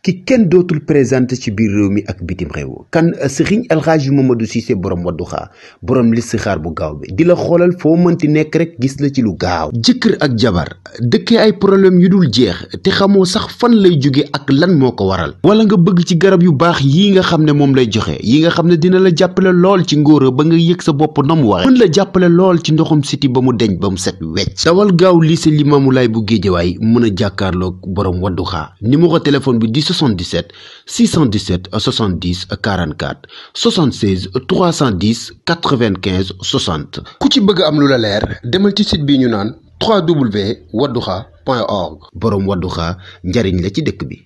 ki kenn dootul présenté ci biir réew mi ak bitim réew kan Serigne El Hadji Mamadou Cissé borom Wadduha borom listixaar bu gaaw bi di la xoolal foo mënti nekk rek gis la ci lu gaaw jëkkër ak jabar dëkkee ay problème yu dul jeex te xamoo sax fan lay jóge ak lan moo ko waral wala nga bëgg ci garab yu baax yii nga xam ne moom lay joxe yi nga xam ne dina la jàppale lool ci ngóora ba nga yëg sa bopp na mu waxe mën la jàppale lool ci ndoxum siti ba mu deñ ba mu set wecc dawal gaaw lycée Limamoulaye bu Géejawaay mën a jàkkaarloog borom Wadduha numéro téléphone bi di 77 617 70 44 76 310 95 60 ku ci bëgg am lu la leer demal ci site bi ñu naan www.wadduha.org borom Wadduha njariñ la ci dëkk bi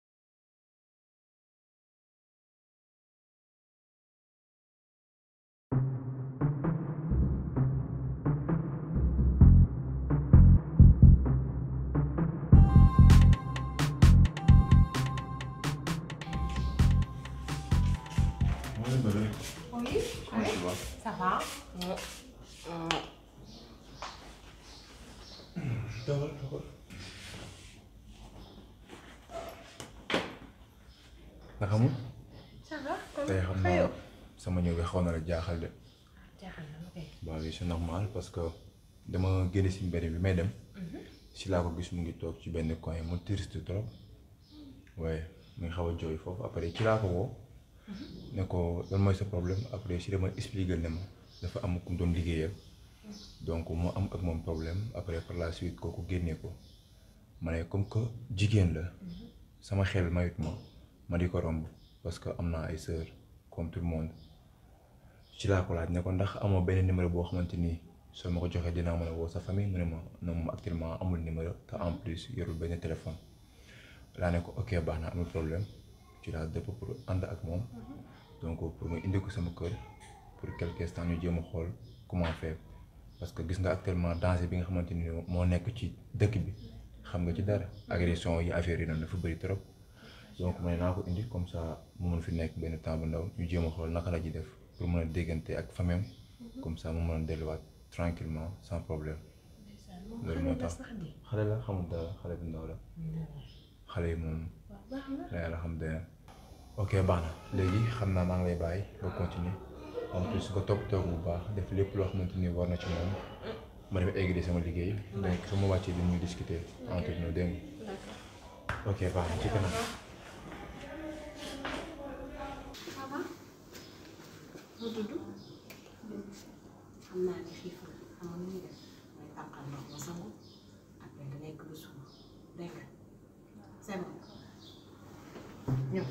Oui, oui, ça va. nga xamul Ça va. kon tey xam xëyoo. naa sama ñëw bi xaw na la jaaxal de jaaxal na ma kay. waaw oui c'est normal parce que dama génn si mbedd bi may dem si laa ko gis mu ngi toog ci benn coin mu triste trop waaye mu ngi xaw a jooy foofu après ci laa ko woo ne ko lan mooy sa problème après si dama expliquer ne ma dafa am ku mu doon liggéeyal donc mu am ak moom problème après par la suite kooku génnee ko ma ne comme que jigéen la sama xel mayut ma ma di ko romb parce que am naa ay sœur comme tout le monde ci laa ko laaj ne ko ndax amoo benn numéro boo xamante ni soo ma ko joxee dinaa mën a woo sa famille mu ne ma non moom actuellement amul numéro te en plus yorul benn téléphone laa ne ko ok baax na amul problème ci laa dëpp pour ànd ak moom donc pour mu indi ko sama kër pour quelque instant ñu jéem a xool comment faire parce que gis nga actuellement danger bi nga xamante ni moo nekk ci dëkk bi xam nga ci dara agression yi affaire yi noonu dafa bëri trop donc ma ne naa ko indi comme ça mu mën fi nekk benn temps bu ndaw ñu jéem a xool naka la ji def pour mën a déggante ak famem comme ça mu mën a delluwaat tranquillement sans problème loolu moo tax xale la xamul dara xale bu ndaw la xale yi moom la yàlla xam dana ok baax na léegi xam naa maa ngi lay bàyyi nga continuer en plus nga topp toog bu baax def lépp loo xamante ni war na ci moom ma dem eggali sama liggéey donc su ma wàccee dañuy discuter entre nous dégg nga ok baax na ci kanam mu tudd. xam naa ne xiif na xam nga nu ñuy def mooy tànqal ndox ma sangu après nga lekk ba suur dégg nga c'est bon ñëw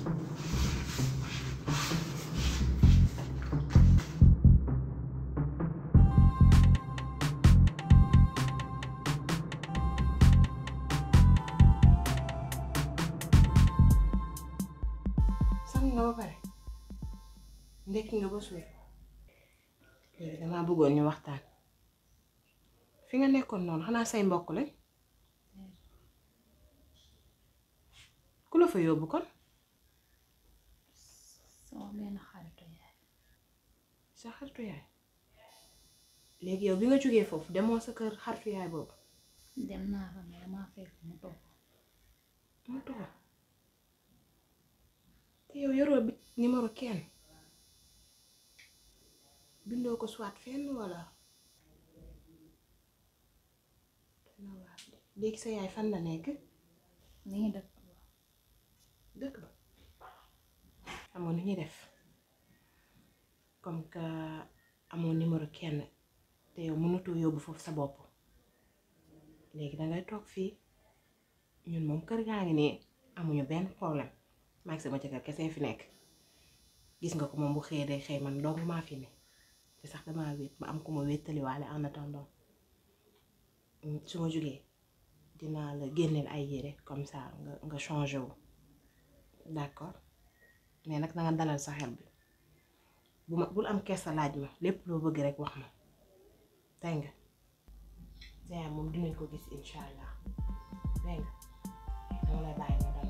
sang nga ba pare ndekki nga ba suur léegi damaa bëggoon ñu waxtaan fi nga nekkoon noonu xanaa say mbokk lañ ku la fa yóbbu kon sama benn xaritu yaay sa xaritu yaay léegi yow bi nga jógee foofu demoo sa kër xaritu yaay boobu dem naa fa mais damaa fekk mu toog mu toog te yow yoroo bi numéro kenn bindoo ko soit fenn walla dina waar de. léegi sa yaay fan la nekk mi ngi dëkk dëkk ba amoon nu ñuy def comme que amoo numéro kenn te yow mënatoo yóbbu foofu sa bopp léegi dangay toog fii ñun moom kër gaa ngi nii amuñu benn problème maa ngi sama jëkkër kese fi nekk gis nga ko moom bu xëyee day xëy man dong maa fi ne te sax damaa wéet ma am ku ma wéttaliwaale en attendant su ma jógee dinaa la génneel ay yére comme ça nga nga changé wu d'accord mais nag na nga dalal sa xel bi bu ma bul am kersa laaj ma lépp loo bëgg rek wax ma dégg nga yaa moom dinañ ko gis incha allah dégg nga dama lay bàyyi nga dal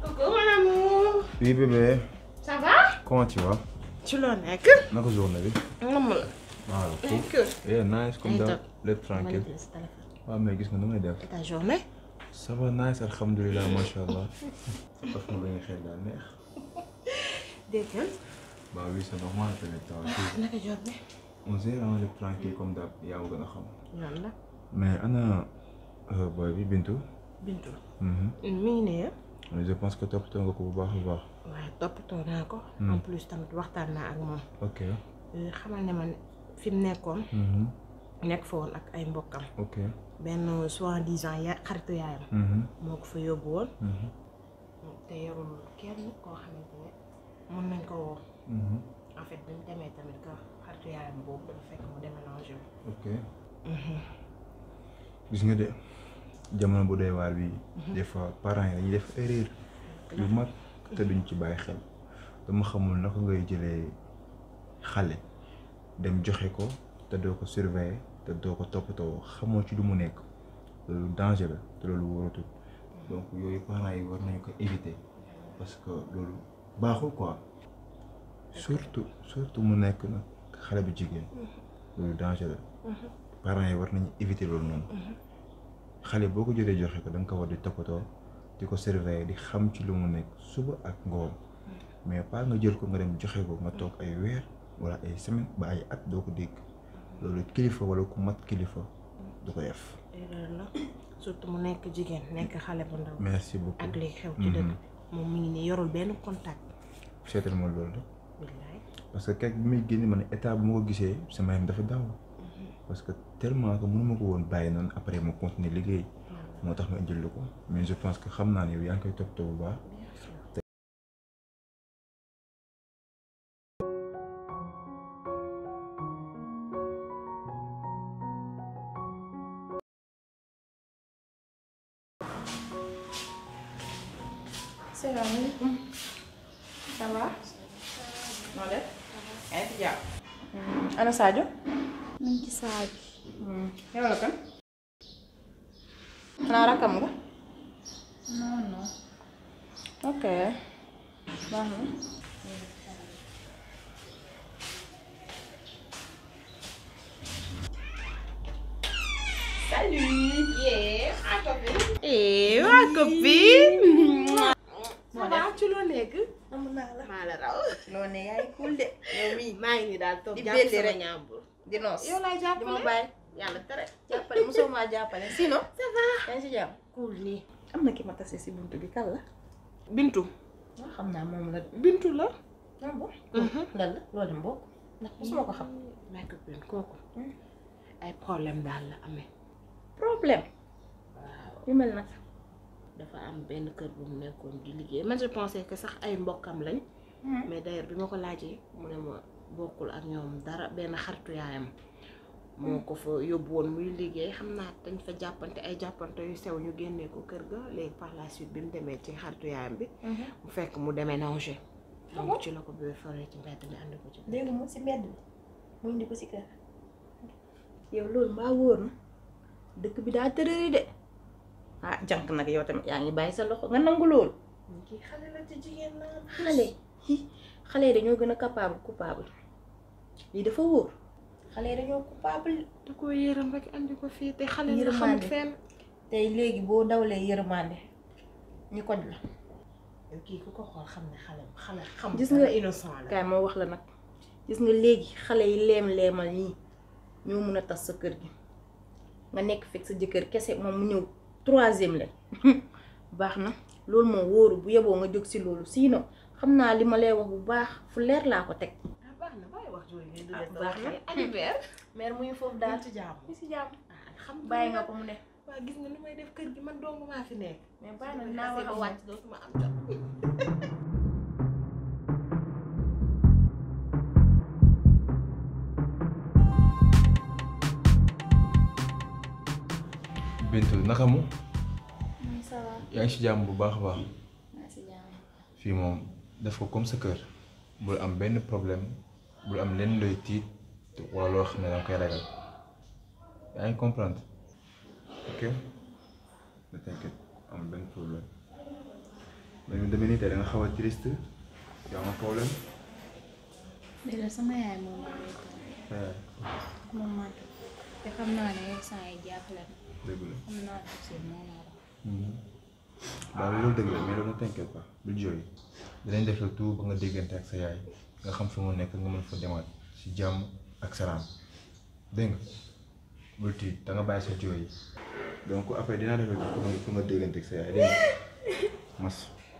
Coucou mon amour. Oui bébé, Ça va? comment tu vas ci loo nekk. naka journée bi Nam la. waaw Nekk. eh nice comme Ay, d'hab top. lépp tranquille Ma sa téléphone. waaw mais gis nga nu may def Et ta journée? ça va nice alhamdulilah macha allah daf ma la nga xel daal neex Dégg nga. bah oui c'est normal tamit taw si Naka journée? on gère en lépp tranquille comme d'hab yaa ma gën a xam Yoon la. mais ana euh, boy bi Bintu Bintu. Mhm. mi ngi ne mais je pense que toppatoo nga ko bu baax a baax waaye toppatoo naa ko. Hmm. en plus tamit waxtaan naa ak moom. ok Euh, xamal ne man fi mu nekkoon. Mhm. nekk fa woon ak ay mbokkam. ok benn soi-disant ya xaritu yaayam. Mhm. moo ko fa yóbbu woon. Mhm. te yorul kenn koo xamante ne mën nañ ko woo. Mhm. en fait bi mu demee tamit que xaritu yaayam boobu dafa fekk mu déménagé wu. ok gis nga de jamono bu doy waar bi des fois parents yi dañuy def erreur yu mag te duñ ci bàyyi xel dama xamul naka ngay jëlee xale dem joxe ko te doo ko surveiller te doo ko toppatoo xamoo ci lu mu nekk loolu danger la te loolu wóoratul donc yooyu parents yi war nañu ko éviter parce que loolu baaxul quoi surtout surtout mu nekk nag xale bu jigéen loolu danger la parents yi war nañu éviter loolu noonu xale boo ko jëlee joxe ko da nga ko war di toppatoo di ko surveiller di xam ci lu mu nekk suba ak ngoon mais pas nga jël ko nga dem joxe ko nga toog ay weer wala ay semaine ba ay at doo ko dégg loolu kilifa wala ku mat kilifa du ko def. erreur la surtout mu nekk jigéen nekk xale bu ndaw. merci beaucoup ak li xew ci dëkk moom mi ngi nii yorul benn contact. seetal ma loolu la billaay parce que keek bi muy génn ma ne état bu ma ko gisee sama yaram dafa daw parce que tellement que mënuma ko woon bàyyi noonu après ma continuer liggéey moo tax ma indil la ko mais je pense que xam naa ne yow yaa ngi koy toppatoo bu baax. salaamaaleykum. ça va. noo def. yaa ngi ci jàpp. ana Sadio. mu ngi ci saa bi yow la kan. xanaa rakkam nga. non non ok. baax na. Salut. Yeah, ma copine. Eh, ma copine. ça va ci loo nekk. amu naa la maa la raw. loo ne yaay cool de yow mii maa ngi nii daal toog Di jàpp belli sama rek. ñaambur. di noos yow laay di jàppale. ma bàyyi yàlla tere. jàppale mosoo maa jàppale sinon ça va. yaa ngi si jàmm cool nii. am na ki ma tase si buntu bi kan la Bintu. waaw xam naa moom la Bintu la. ah bon lan la loolu dem bokk ndax mosuma ko xam ma copine kooku. ay problème daal la amee. problème yu mel nag dafa am benn kër bu mu nekkoon di liggéey man je pensais que sax ay mbokkam lañ. mais d'ailleurs bi ma ko laajee mu ne ma bokkul ak ñoom dara benn xaritu yaayam moo ko fa yóbbu woon muy liggéey xam naa dañ fa jàppante ay jàppante yu sew ñu génnee ko kër ga léegi par la suite bi mu demee ci xaritu yaayam bi mu fekk mu déménagé donc ci la ko bébé foree ci mbedd mi andi ko ci dégg mu si mbedd bi mu indi ko si kër yow loolu mbaa wóor na dëkk bi daa tërëri de ah jànk nag yow tamit yaa ngi bàyyi sa loxo nga nangu loolu kii xale la ci jigéen la xale hi xale yi dañoo gën a capable coupable lii dafa wóor xale yi dañoo coupable da ko yërëm rek andi ko fii te xale la xamut Yërmande. fenn tey léegi boo dawlee yërmande ñu koj la yow kii ku ko xool xam ne xale xale xam Gis nga- innocent la kaay moo wax la nag gis nga léegi xale yi leem-leemal ñii ñoo mun a tas sa kër gi nga nekk fekk sa jëkkër kese moom mu ñëw troisième la baax na loolu moom wóoru bu yeboo nga jóg si loolu sinon xam naa li ma lay wax bu baax fu leer laa ko teg ah baax na bàyyi wax jooju ngeen di Ah, def baax na. anniversaire mère muy foofu daal daal ci jàmm mi si jàmm ah alhamdulilah bàyyi nga ko mu ne waa gis nga lu may def kër gi man dong maa fi nekk mais baax na dinaa wax ba ak wàcc dootuma am jot Bintu naka mu man ça va yaa ngi si jàmm bu baax a baax maa si jàmm fii moom def ko comme sa kër bul am benn problème bul am lenn looy tiit wala loo xam ne danga koy ragal yaa ngi comprendre ok ne t'inquiète am benn problème mais ñu demee nii tey da nga xaw a triste yaa ma problème. léegi la sama yaay moom moo lay toog moom man te xam naa ne saa yi jaaxle na dëgg la. xam naa ne aussi moo ma wax. waaw loolu dëgg la mais loolu ne t'inquiète pas bul jooy dinañ def le tout ba nga déggante ak sa yaay nga xam fi mu nekk nga mën fa demaat si jàmm ak salaam dégg nga bul tiit da nga bàyyi sa jooy yi donc après dinaa def le tout pour nga pour nga déggante ak sa yaay dégg nga mas.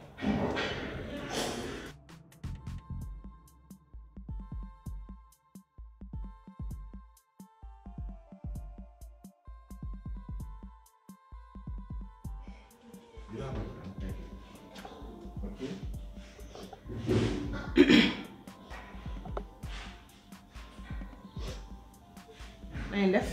nañ def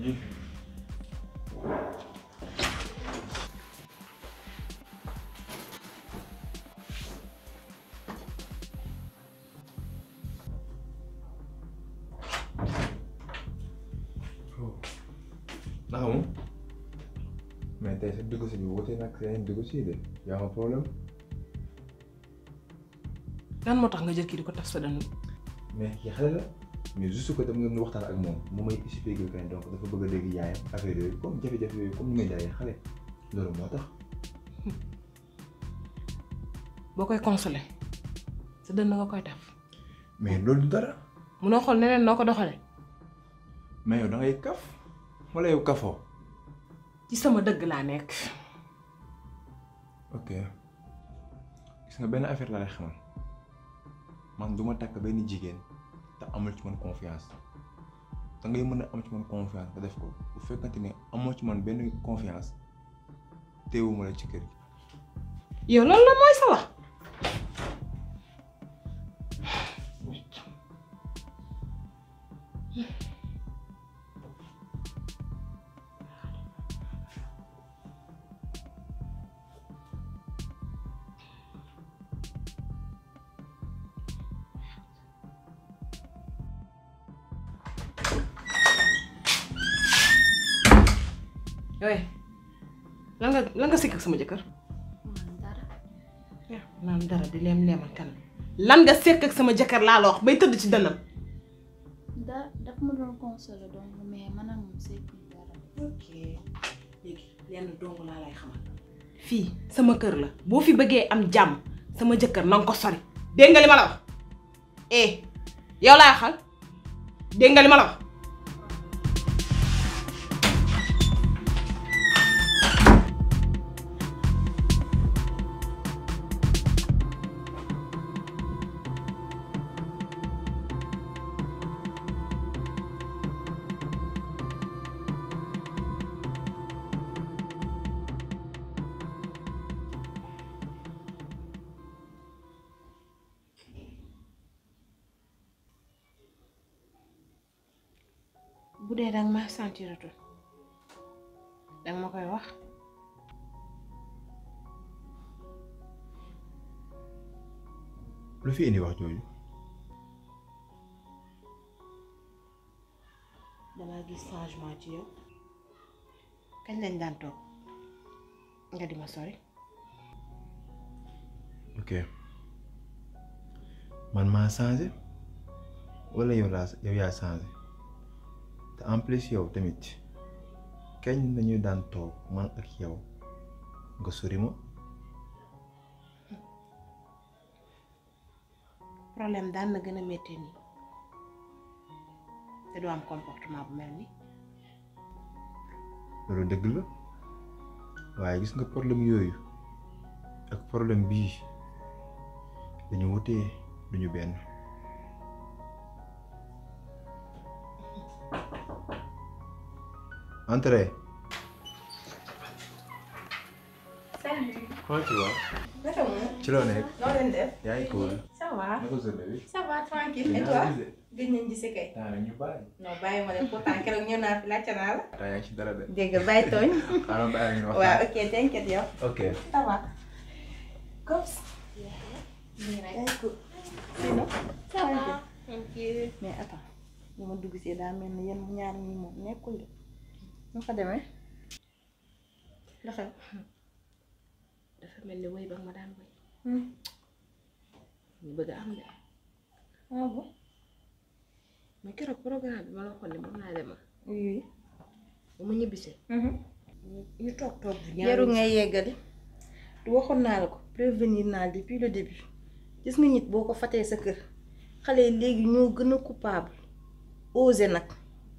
naka moom mais tey sa dugg si bi wute nag seen dugg si de yaa ma problème lan moo tax nga jël kii di ko taf sa dënn mais kii xale la mais juste que dama ngeen waxtaan ak moom mu may expliqué que ne donc dafa bëgg a dégg yaayam affaire yooyu comme jafe-jafe yooyu comme ni may daayee xale loolu moo tax boo koy consolé sa dënn nga koy taf mais loolu du dara munoo xool neneen noo ko doxale mais yow da ngay kaf wala yow kafoo ci sama dëgg laa nekk ok gis nga benn affaire laa lay xamal man du ma takk benn jigéen te amul ci man confiance da ngay mën a am ci man confiance nga def ko bu fekkante ne amoo ci man benn confiance teewuma la ci kër gi yow loolu la mooy sa wax yooyu lan nga lan nga sikk ak sama jëkkër man dara yaa naan dara di leem leemal kan lan nga sekk ak sama jëkkër laa la wax bay tëdd ci dënnam da daf ma doon consolé donc mais man ak moom sekkuñ dara ok léegi lenn dong laa lay xamal fii sama kër la boo fi bëggee am jàmm sama jëkkër na nga ko sori dégg nga li ma la wax eh yow laay xal dégg nga li ma la wax bu dee danga ma sentiratul danga ma koy wax lu fi indi wax jooju dama gis changement ci yow kañ lañ daan toog nga di ma sori ok man maa changé wala yow laa yow yaa changé te en plus yow tamit kañ lañuy daan toog man ak yow nga sori ma problème daan na gën a métti nii te du am comportement bu mel ni loolu dëgg la waaye gis nga problème yooyu ak problème bii dañu wutee duñu benn entrez salut. comment tu vas naka mu. ci loo nekk noo leen def. yaa ngi cool ça va. naka journée bi ça va tranquille et toi. gëj nañ gise kay. temps rek ñu bàyyi non bàyyi ma leen pourtant keroog ñëw naa fi laajte naa la. temps yaa ngi ci dara de dégg nga bàyyi tooñ. xaaral bàyyi ñu waaw waxtaan ok t'inquiète yow. ok ça va. comme ça. nii rek yaa ngi cool. sinon. ça va thank you mais attends ñu ma dugg see daa mel ni yéen ñaar ñi moom nekkul de. nu fa demee. la xew. dafa mel ni wéy ba nga ma daan wéy ñu bëgg am de ah bon mais keroog programme bi ma la waxoon ne moom laa demal oui ba ma ñibbisee ñu toog toog bu jarul ngay yeggali du waxoon naa la ko prévenir naa depuis le début gis nga nit boo ko fatee sa kër xale yi léegi ñoo gën a coupable osé nag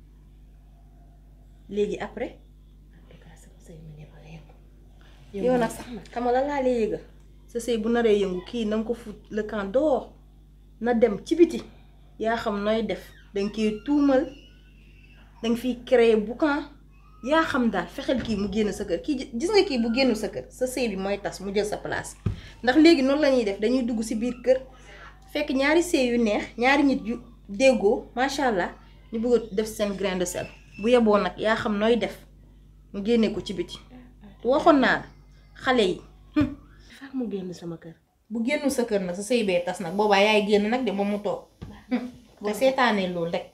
léegi après en tout cas sama sëy mu ne ba yëngu yow nag sax xam nga la laa lay yëgal sa sëy bu naree yëngu kii na nga ko fut le camp dehors na dem ci biti yaa xam nooy def danga koy tuumal danga fiy créer boucan yaa xam daal fexeel kii mu génn sa kër kii gis nga kii bu génn sa kër sa sëy bi mooy tas mu jël sa place ndax léegi noonu la ñuy def dañuy dugg si biir kër fekk ñaari sëy yu neex ñaari nit yu déggoo macha allah ñu bëgg a def seen grain de sel bu yeboo nag yaa xam nooy def mu génne ko ci biti waxoon naa la xale yi faa mu génn sama kër bu génnu sa kër nag sa sëy bee tas nag boobaa yaay génn nag de ba mu toog boo seetaanee loolu rek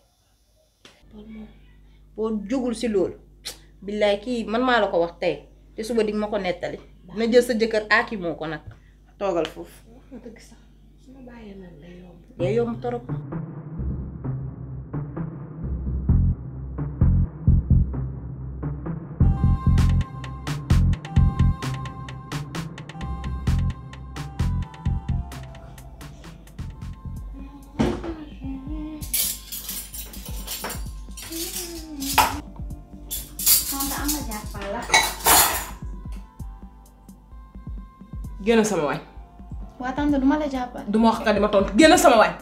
boo jógul si loolu billaay kii man maa la ko wax tey te suba di ma ko nettali na jël sa jëkkër aaki moo ko nag toogal foofu wax nga dëgg sax su ma bàyyee nag day yomb day yomb torop Tante am nga jàppal la. génn sama wañ waa tante duma la jàppal. du ma wax nga di ma tontu génn sama wañ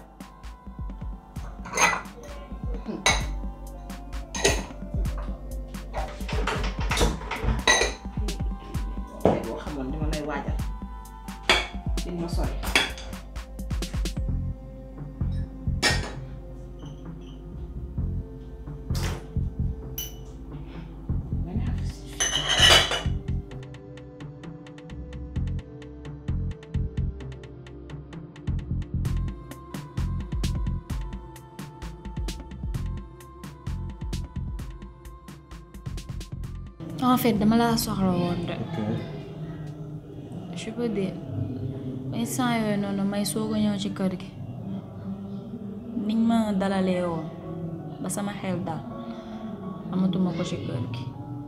boo xamoon dama lay waajal di ma sori en fait dama laa soxla woon de. je peux dire instant yooyu noonu may soog a ñëw ci kër gi niñ ma dalalee woon ba sama xel daal amatuma ko ci kër gi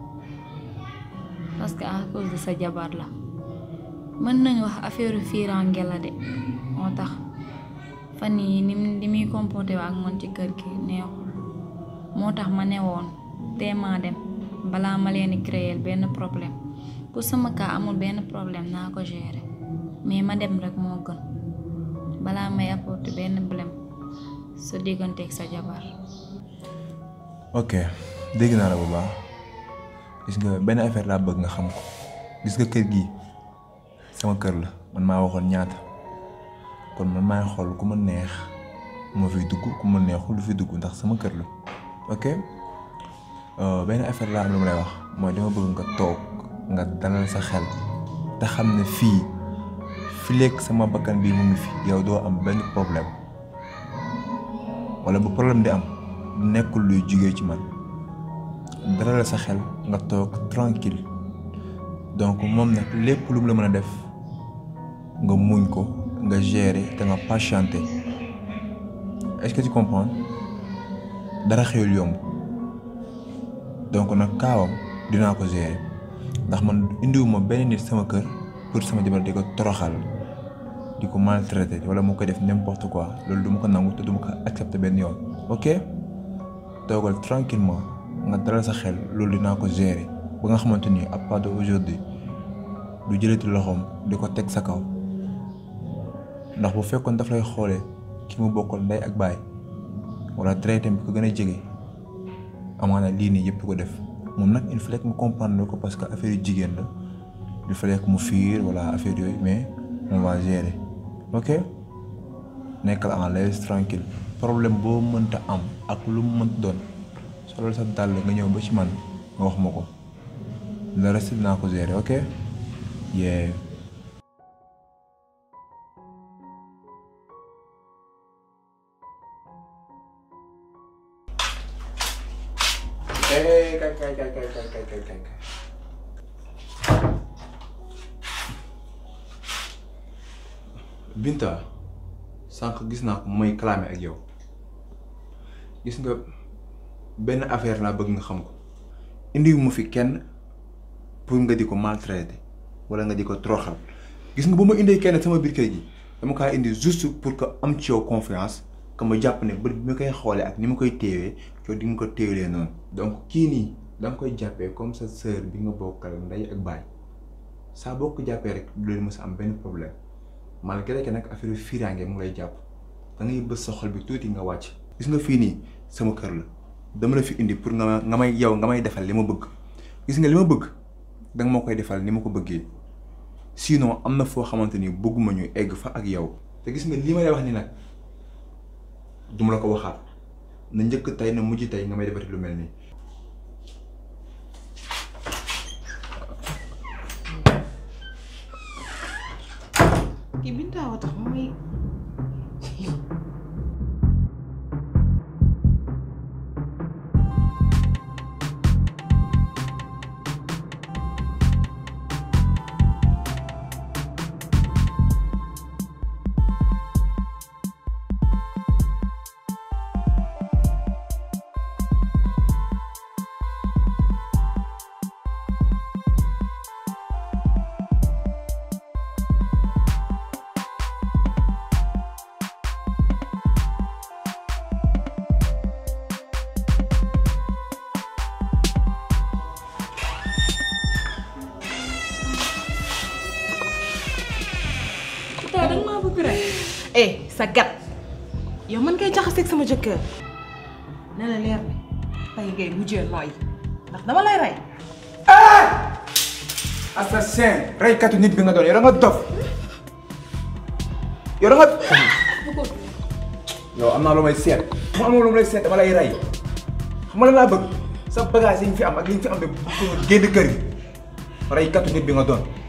parce que à cause de sa jabar la mën nañu wax affaire fiiraange la de moo tax fan yi ni ni muy comporté ak man ci kër gi neexul moo tax ma ne woon teemaa dem balaa ma leen di créer benn problème pour sama cas amul benn problème naa ko gérer mais ma dem rek moo gën balaa may apporter benn problème sa digganteeg sa jabar ok dégg naa la bu baax gis nga benn affaire laa bëgg nga xam ko gis nga kër gi sama kër la man maa waxoon ñaata kon man maay xool ku ma neex moo fiy dugg ku ma neexul du fi dugg ndax sama kër la ok benn affaire laa am lu ma lay wax mooy dama bëgg nga toog nga dalal sa xel te xam ne fii fileeg sama bakkan bii mu ngi fi yow doo am benn problème wala bu problème di am nekkul luy jugee ci man dalal sa xel nga toog tranquille donc moom nag lépp lu mu la mën a def nga muñ ko nga gérer te nga patienté est-ce que tu comprends dara xewul yomb donc nag kaawam dinaa ko gérer ndax man indiwuma benn nit sama kër pour sama jabar di ko toroxal di ko maltraité wala mu koy def n'importe quoi loolu du ma ko nangu te du ma ko accepté benn yoon ok toogal tranquillement nga dalal sa xel loolu dinaa ko gérer ba nga xamante ni à part de aujourd'hui du jëlati loxoom di ko teg sa kaw ndax bu fekkoon daf lay xoolee ki mu bokkal ndey ak baay wala traité bi ko gën a jege amaana lii nii yëpp ko def moom nag il fallait que mu comprendre ko parce que affaire yu jigéen la il fallait que mu fiir wala affaire yooyu mais on va gérer ok nekkal en l'aise tranquille problème boo mënta am ak lu mu mënta doon solal sa dàll nga ñëw ba ci man nga wax ma ko le reste dinaa ko gérer ok yeah kay kay kay kay kay kay kay kay kay Binta sànq gis naa ko mooy clamé ak yow gis nga benn affaire laa bëgg nga xam ko indiwu ma fi kenn pour nga di ko maltraiter wala nga di ko toroxal gis nga bu ma indee kenn sama biir kër gi dama kaa indi juste pour que am ci yow confiance que ma jàpp ne bët bi ma koy xoolee ak ni ma koy téewee yow di nga ko téewalee noonu. donc kii nii da nga koy jàppee comme sa sœur bi nga bokkal ndey ak baay saa boo ko jàppee rek du leen mës a am benn problème malgré que nag affaire fiiraange mu lay jàpp da ngay bës sa xol bi tuuti nga wàcc. gis nga fii nii sama kër la dama la fi indi pour nga nga may yow nga may defal li ma bëgg gis nga li ma bëgg danga ma koy defal ni ma ko bëggee. sinon am na foo xamante ni bëgguma ñu egg fa ak yow te gis nga li ma lay wax ni nag duma la ko waxaat na njëkk tey na mujj tey nga may defati lu mel nii. kii Binta wa tax muy Binta danga maa bëgg rek. eh sa gat yow man ngay jaxaseeg sama jëkkër ne la leer ne tey ngay mujjee nooy ndax dama lay rey assassin reykatu nit bi nga doon yow da nga dof yow da nga. yow am naa lu may seet mu amoon lu may seet dama lay rey xam nga lan laa bëgg sa bagage yi ñu fi am ak li ñu fi am de génn kër gi reykatu nit bi nga doon.